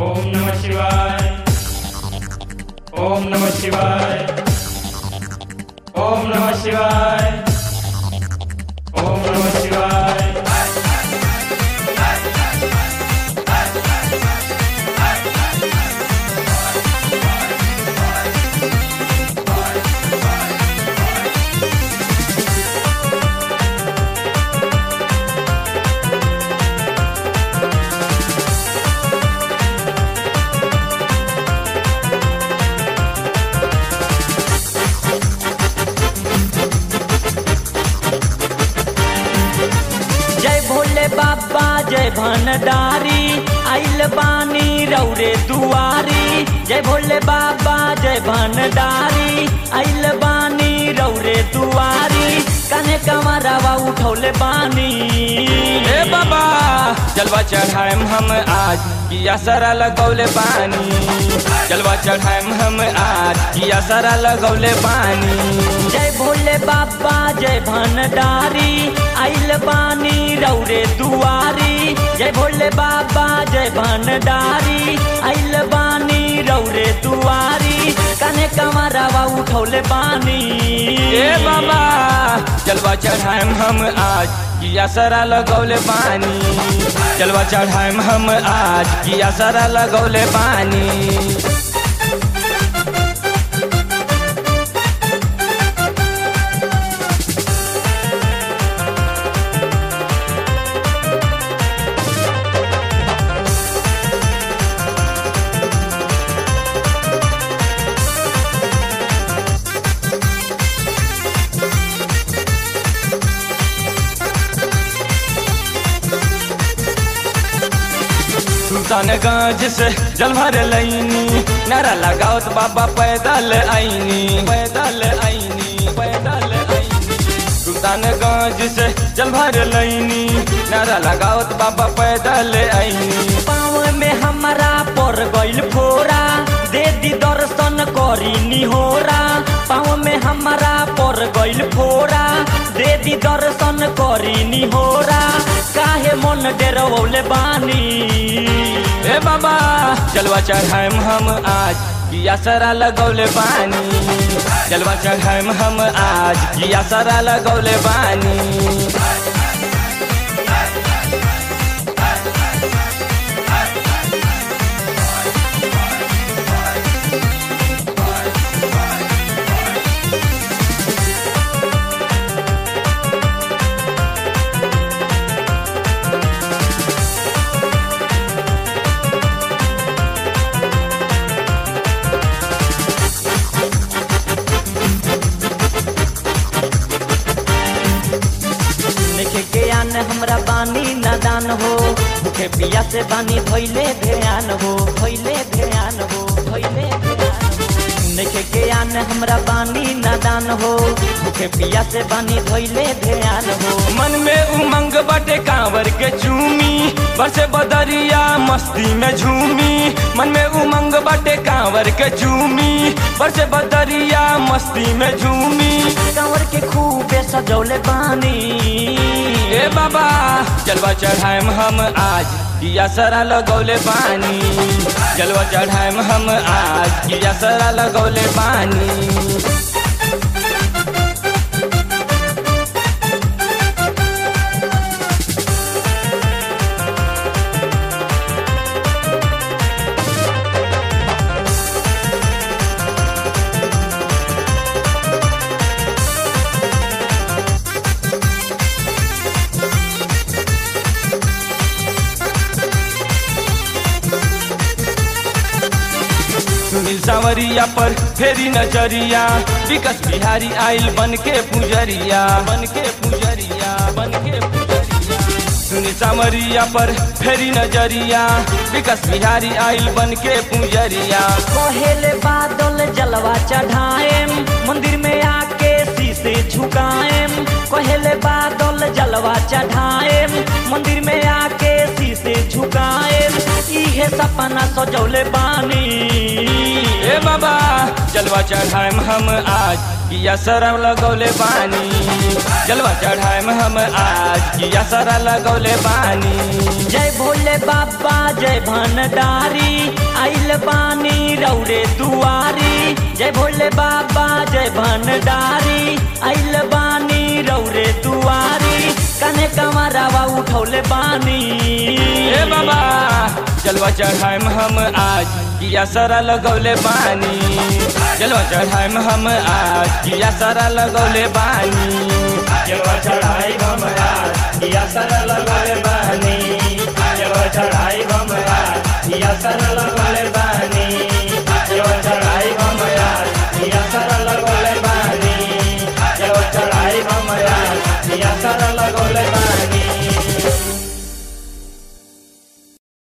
ओम नमः शिवाय ओम नमः शिवाय ओम नमः शिवाय ओम नमः शिवाय जय भोले बाबा जय भंडारी आइल बानी रौरे दुआरी जय भोले बाबा जय भंडारी आइल बानी रौरे दुआरी कने कमरवा उठौले बानी ए बाबा जलवा चढ़ाएम हम आज किया सारा लगौले पानी जलवा चढ़ाएम हम आज किया सारा लगौले पानी जय भोले बाबा जय भंडारी आइल बानी रौरे दुआरी जय भोले बाबा जय भंडारी आइल बानी रौरे दुआरी कने कमरवा उठौले बानी ए बाबा जलवा चढ़ाएम हम आज किया सारा लगौले पानी जलवा चढ़ाएम हम आज किया सारा लगौले पानी सुल्तानगंज से जल भर लैनी नारा लगावत बाबा पैदल आईनी पैदल आईनी पैदल आईनी सुल्तानगंज से जल भर लैनी नारा लगावत बाबा पैदल आईनी पाँव में हमारा पर गइल फोरा दे दी दर्शन करी निहोरा पाँव में हमारा पर गइल फोरा दे दी दर्शन करी निहोरा काहे मन डेरवले बानी ए बाबा जलवा चढ़ाएम हम आज किया सारा लगौले पानी जलवा चढ़ाएम हम आज किया सारा लगौले पानी देखे के आन हमरा बानी नादान हो भूखे पिया से बानी धोइले ध्यान हो धोइले ध्यान हो धोइले ध्यान हो देखे के आन हमरा बानी नादान हो भूखे पिया से बानी धोइले ध्यान हो मन में उमंग बटे कांवर के चूमी बरसे बदरिया मस्ती में झूमी मन में उमंग बटे कांवर के चूमी बरसे बदरिया मस्ती में झूमी कंवर के खूबे सजौले बानी ए बाबा जलवा चढ़ाएम हम आज किया सारा लगौले पानी जलवा चढ़ाएम हम आज किया सारा लगौले पानी सुनील सावरिया पर फेरी नजरिया विकस बिहारी आइल बन के पुजरिया बन के पुजरिया बन के पुजरिया सुनील सावरिया पर फेरी नजरिया विकस बिहारी आइल बन के पुजरिया कहेले बादल जलवा चढ़ाएम मंदिर में आके शीशे झुकाएम कहेले बादल जलवा चढ़ाएम मंदिर में आके शीशे झुकाएम ई इहे सपना सजौले बानी ए बाबा जलवा चढ़ाएम हम आज किया सरम लगौले बानी जलवा चढ़ाएम हम आज किया सरा लगौले बानी जय भोले बाबा जय भंडारी आइल बानी रौरे दुआरी जय भोले बाबा जय भंडारी आइल बानी रौरे दुआरी कने कमरावा उठौले बानी ए बाबा जलवा चढ़ाएम हम आज किया सरा लगौले बानी जलवा चढ़ाएम हम आज किया सरा लगौले बानी जलवा चढ़ाई बमरा या सरल लगल बानी जलवा चढ़ाई बमरा या सरल लगल बानी